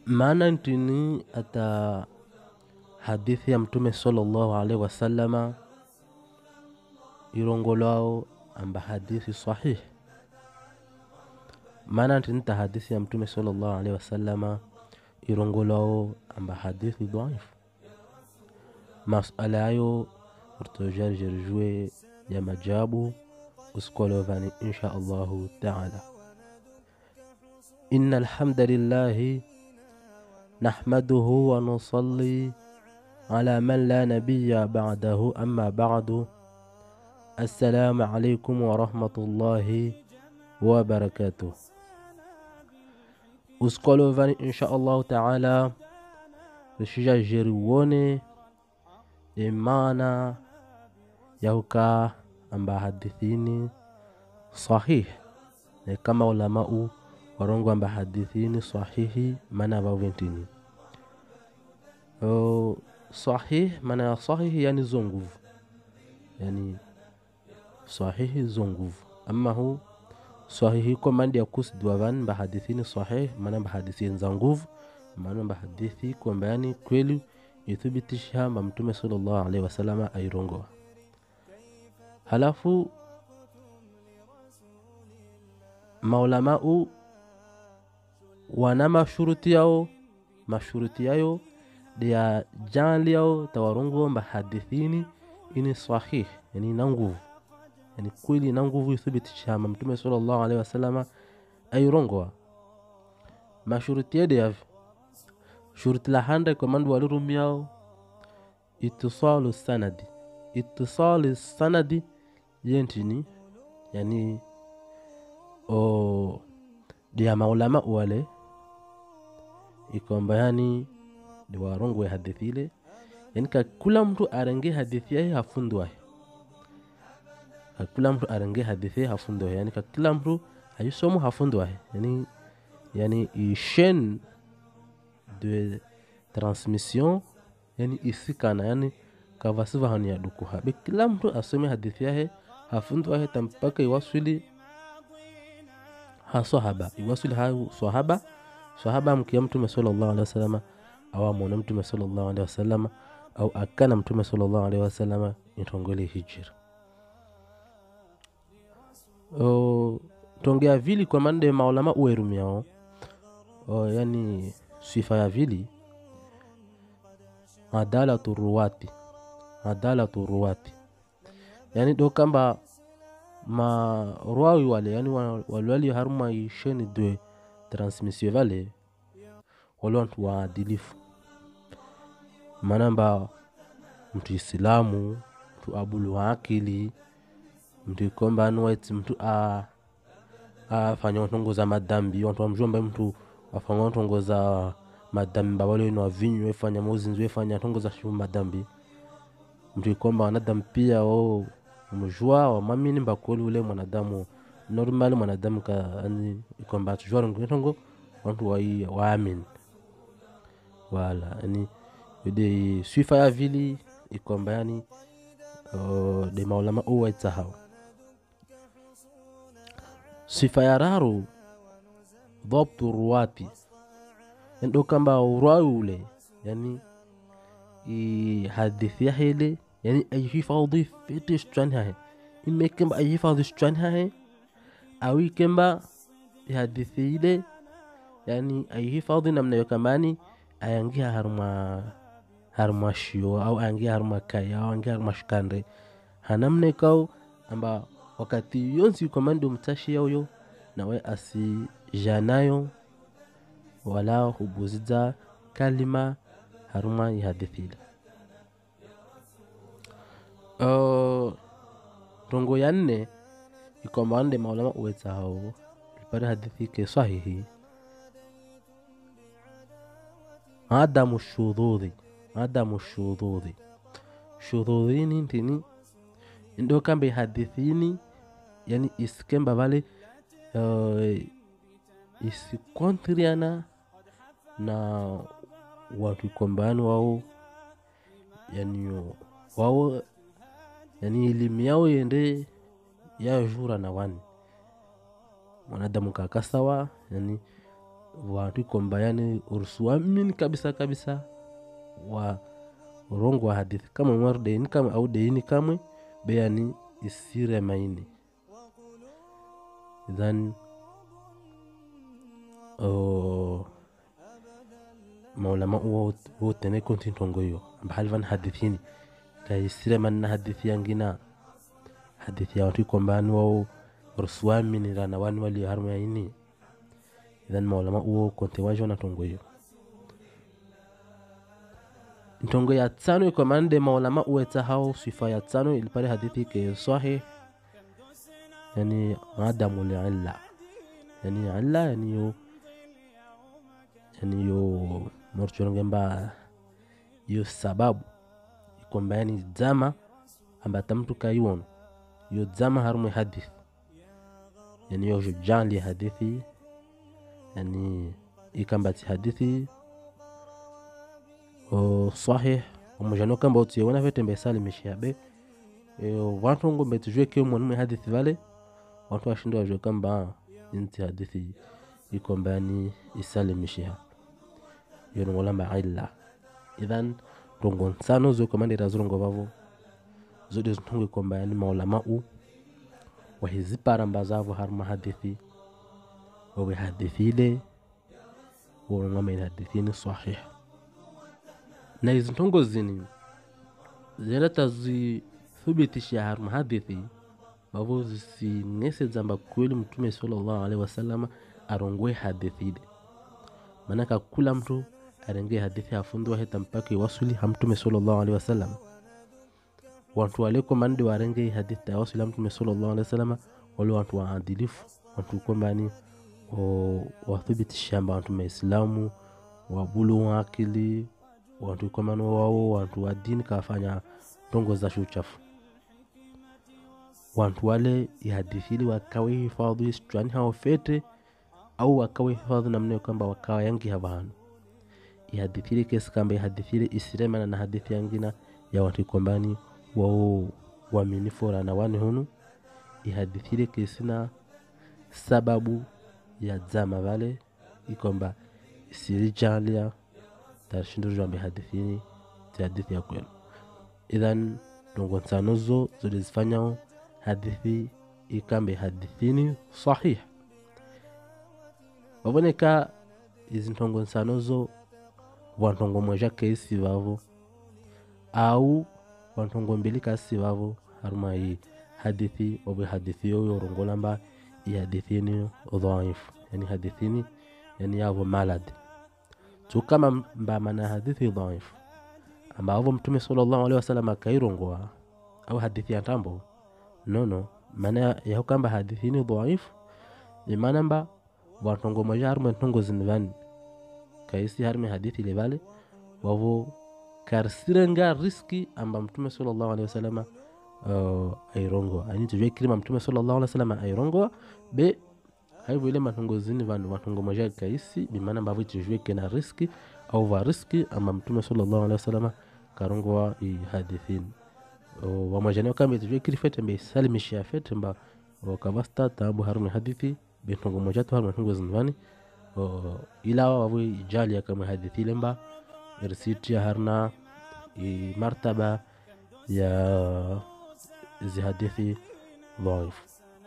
maana ntini ata hadithi ya mtume sallallahu alaihi wasallama irongolwao amba hadithi sahih maana ntini ta hadithi ya mtume sallallahu alaihi wasallama irongolwao amba hadithi dhaifu masala yayo rtojarjerjue ya majabu uskolovani insha allahu taala إن الحمد لله نحمده ونصلي على من لا نبي بعده أما بعد السلام عليكم ورحمة الله وبركاته uskolovani insha allahu taala rishija jeriwone imana yahuka amba hadithini sahih ne kama ulamau warongo amba hadithini sahihi maana vaventini o sahih maana ya sahihi yani zo nguvu yani sahihi zo nguvu ama hu sahihi ko mandi ya kusidwa van mba hadithini sahih maana mba hadithini za nguvu maana mba hadithi kwamba yani kweli ithibitisha mba mtume sallallahu alaihi wasallama airongoa halafu maulamau wana mashuruti yao mashuruti yayo dia janli yao tawarongo mba hadithini ini sahih yani na nguvu yani kweli na nguvu ithibitisha mba mtume sallallahu alaihi wasallama airongoa mashuruti yade yavi shuruti la handa kwa mandu walirumiao itisalu sanadi itisalu sanadi yentini yani o dia maulama wale ikwamba yani ni warongwe hadithi ile yani ka kula mtu arenge hadithi yahe hafundwahe ka kila mtu arenge hadithi yahe hafundwahe yani ka kila mtu ayisomo hafundwahe yani yani ishen de transmission yani isikana yani kavasiva hani ya dukuha be kila mtu asome hadithi yahe hafundwahe tampaka iwaswili ha sahaba iwasili ha sahaba sahaba mkia mtume sallallahu alaihi wasallam au amwona mtume sallallahu alaihi wasallam au akana mtume sallallahu alaihi wasallam itongole hijira o tongea vili kwa mande maulama uerumiao o yani sifa ya vili adalatu ruwati adalatu ruwati yani do kamba ma rwawi wale yani walwali haruma isheni de transmission vale wale wantu waadilifu manamba mtu isilamu mtu abulu wa akili mtu ikomba anuwaiti mtu a afanya ntongoza madhambi wantu wamjomba mtu afanya ntongoza madhambi bawale wenu wavinyu wefanya mozinzi wefanya ntongoza shu madhambi mtu ikomba wanadamu pia o mjua wamamini mbakoli ule mwanadamu normal mwanadamu ka ani kwamba tujua ngongo wantu wai waamini wala yani de sifa ya vili ikwamba yani uh, de maulama uwaita hawa sifa ya raru dhabtu ruwati ndo kamba urwawi ule yani i hadithi ya hele yani ayihifadhi fiti shtran hahe imme kemba ayihifadhi shtran hahe awi kemba hadithi ile yani ayihifadhi namna yo kambani ayangia haruma haruma shio au ayangia haruma kaya au ayangia haruma shikande hanamne kau amba wakati yonsi komandi umtashi yauyo nawe asijanayo wala hubuziza kalima haruma ihadithi ile Uh, rongo ya nne ikwamba wande maulama uweza hao lipare hadithi ke sahihi adamu shudhudhi adamu shudhudhi shudhudhini ntini ndo kambe hadithini yani isikemba vale uh, isikontriana na watu ikombani wao yani wao yani elimu yao yende yajura na wani mwanadamu kaka sawa yani watu kwamba yani ursuamini kabisa kabisa wa urongo wa hadithi kama mwar deini kama au deini kamwe beyani isire maini idhan oh, maulama wo tene kontin tongoyo mbahali van hadithini kaisire manna hadithi yangina hadithi ya watu kwamba ni wao ursuamini rana wani wali harma ini idhan maulama uwo konte wajo na tongoyo ntongo ya tano iko mande maulama uweta hao sifa ya tano ilipale hadithi ke sahih yani adamu liilla yani illa yani yo yani yo morchorongemba yo sababu ikwamba yani dzama ambata mtu kaiwono yo dzama harumwe hadithi yani yo jujali hadithi yani ikambati hadithi o sahih omujano kamba utiyeona vete mbesalimisha be vantu ngombe tujue kio mwanaume hadithi vale watu washindo wajue kamba inti hadithi ikomba yani isalimishiha yonongolamba illa idhan rongo nsano zokomandira zirongo vavo zode zintongo ikomba yani maulama u wahiziparamba zavo haruma hadithi wawe hadithile worongamaini hadithini sahih na izi ntongo zini zileta zithibitisha haruma hadithi vavo zising'ese dzamba kweli mtume sallallahu alaihi wasalama arongoe hadithi ile maanaka kula mtu arenge hadithi afundwa heta mpaka iwasuli hamtume sallallahu alaihi wasallam wantu waliko mande warenge hadithi awasuli hamtume sallallahu alaihi wasallam wale wantu waadilifu wantu kwambani wathibitisha mba wantu maislamu wabulu wa akili wantu kwambani wao wantu wa dini kafanya tongo za shuchafu wantu wale ihadithili wakawe hifadhi isitwani hao fete au wakawe hifadhi namna kwamba wakawa yangi havanu ihadithili kesi kamba ihadithili isiremana na hadithi yangina ya watu kwambani wao waminifu rana wani hunu ihadithile kesina sababu ya dzama vale ikwamba isirijalia tarshindurjwambe hadithini ti hadithi ya kwenu idhan ndongo nsanozo zolizifanyao hadithi ikambe hadithini sahih wavoneka izi ntongo nsanozo vantongo mweja keisi vavo au vantongo mbili kasi vavo haruma i hadithi obe hadithi yo yorongolamba i hadithini dhaifu yani hadithini yani yavo malad tu kama mbamana hadithi dhaifu ambavo mtume sallallahu alaihi wasallam akairongoa au hadithi ya tambo nono maana yaho kamba hadithini dhaifu imana mba vantongo moja harume ntongo zinvani kaisi harume hadithi levale wavo karsirenga riski amba mtume sallallahu alaihi wasallam uh, airongoa ani tujue kirima mtume sallallahu alaihi wasallam airongoa be haivo ile matongo zini vandu vatongo moja kaisi bimana mbavo tujue kena riski au va riski amba mtume sallallahu alaihi wasallam karongoa i hadithini uh, wamwajaneo kambe tujue kiri fete mbe salimishia fete mba wakavasta tabu harume hadithi bentongo moja tu harume tongo zinvani uh, ila wavo ijalia kama hadithi ile mba irsitia harna i martaba ya izi hadithi dhaifu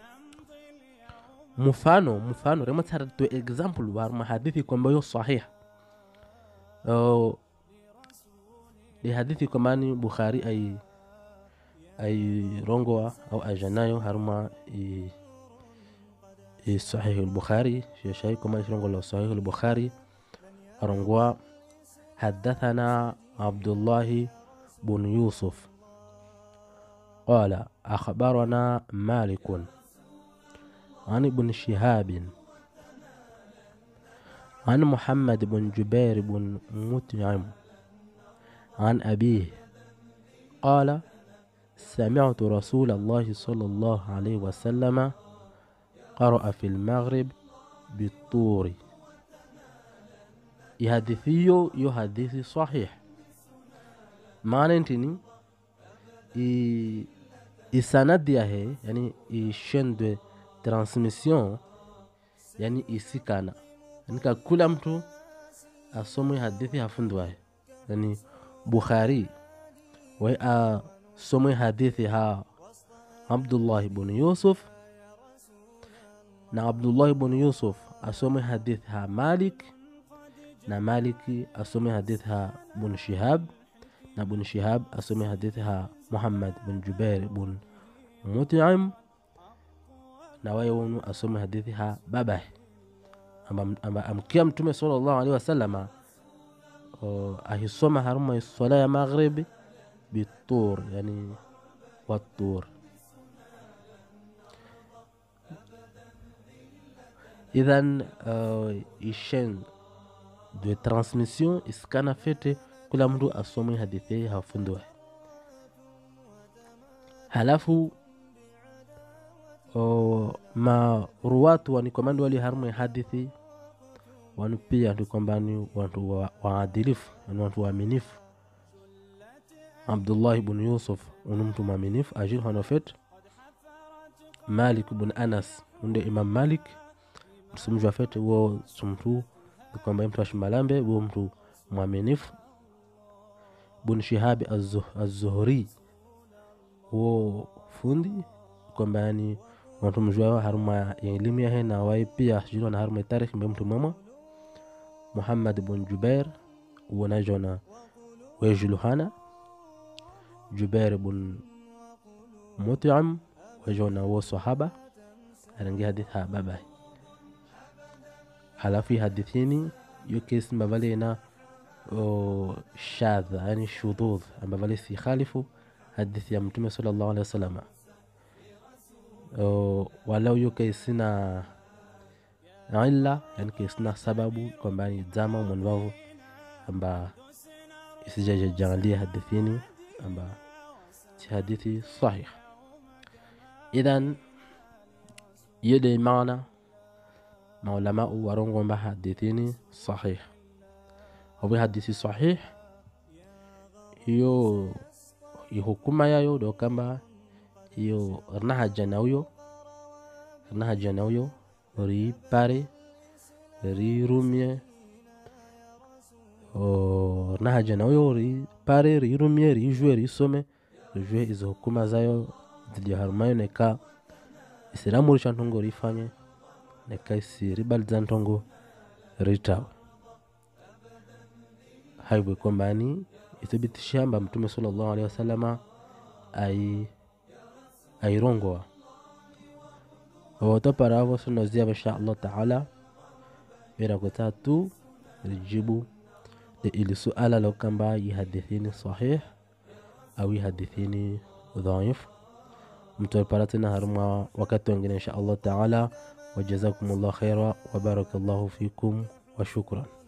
mfano mfano rema tsara to example warma hadithi kwamba yo sahih uh, ni hadithi kwambani bukhari ai ai rongoa au ajanayo harma i, i sahih al-bukhari shai kwambani rongo la sahih al-bukhari arongoa حدثنا عبد الله بن يوسف قال أخبرنا مالك عن ابن شهاب عن محمد بن جبير بن مطعم عن أبيه قال سمعت رسول الله صلى الله عليه وسلم قرأ في المغرب بالطور ihadithiyo yo hadithi sahih maana ntini i, isanadi yahe yani i chaîne de transmission yani isikana nika kula mtu asomwe hadithi hafundwahe yani bukhari wai asomwe hadithi ha abdullahi bnu yusuf na abdullahi bnu yusuf asomwe hadithi ha malik na maliki asome hadithi ha bun shihab na bun shihab asome hadithi ha muhammad bun jubair bun mutim na waye wonu asome hadithi ha babahe amba, amba amkia mtume sallallahu alaihi wasallama uh, ahisoma haruma swala ya maghribi bitur yani watur idhan uh, ishen de transmission isikana fete kula mtu asome hadithi hafundwe halafu o, maruwatu wanikomandi wali harmwe hadithi wanu pia ndi kwamba ni watu wa- waadilifu ni watu waaminifu abdullahi bnu yusuf unu mtu mwaminifu ajil hanofet malik bnu anas unde imam malik msumjwa fete wo sumtu ni kwamba mtu ashimalambe wo mtu mwaminifu bun shihabi Az-Zuh- az-zuhri wo fundi kwamba yani watu mjwao haruma ya elimu yahe na wai pia sijui na haruma ya tarikhi mbe mtu mwema muhammad bun jubair wonajona wejuluhana jubair bun mutim wejona wo sahaba arangi hadith ha babai halafu hii hadithini yo kesi mbavale na o, shadha yani shudhudh ambavale si khalifu hadithi ya mtume sallallahu alaihi wasallam O, walau yo kesi na illa yani kesi na sababu kwamba ni zama mwanvavo amba isijajajangalia hadithini amba si hadithi sahih idhan yede maana maulamau warongomba hadithini sahih obe hadithi sahih hiyo ihukuma yayo do kamba hiyo rnahaja nauyo rnahaja nauyo ri pare ri rumye o rnahaja nauyo ri pare ri rumye ri jwe ri some ri jwe izo hukuma zayo zidi harumayo neka isilamu risha ntongo rifanye neka isi ribaliza ntongo ritawe haibwe kwamba ni ithibitisha amba mtume sallallahu alaihi wasallama ai airongoa wawotoparavo sunoziava insha allah taala virakuta tu rijibu ili suala lo kamba yihadithini sahih au yihadithini dhaif mtopara tena haruma wakati wengine insha allah taala wajazakum llah khaira wabarakallahu fikum wa shukran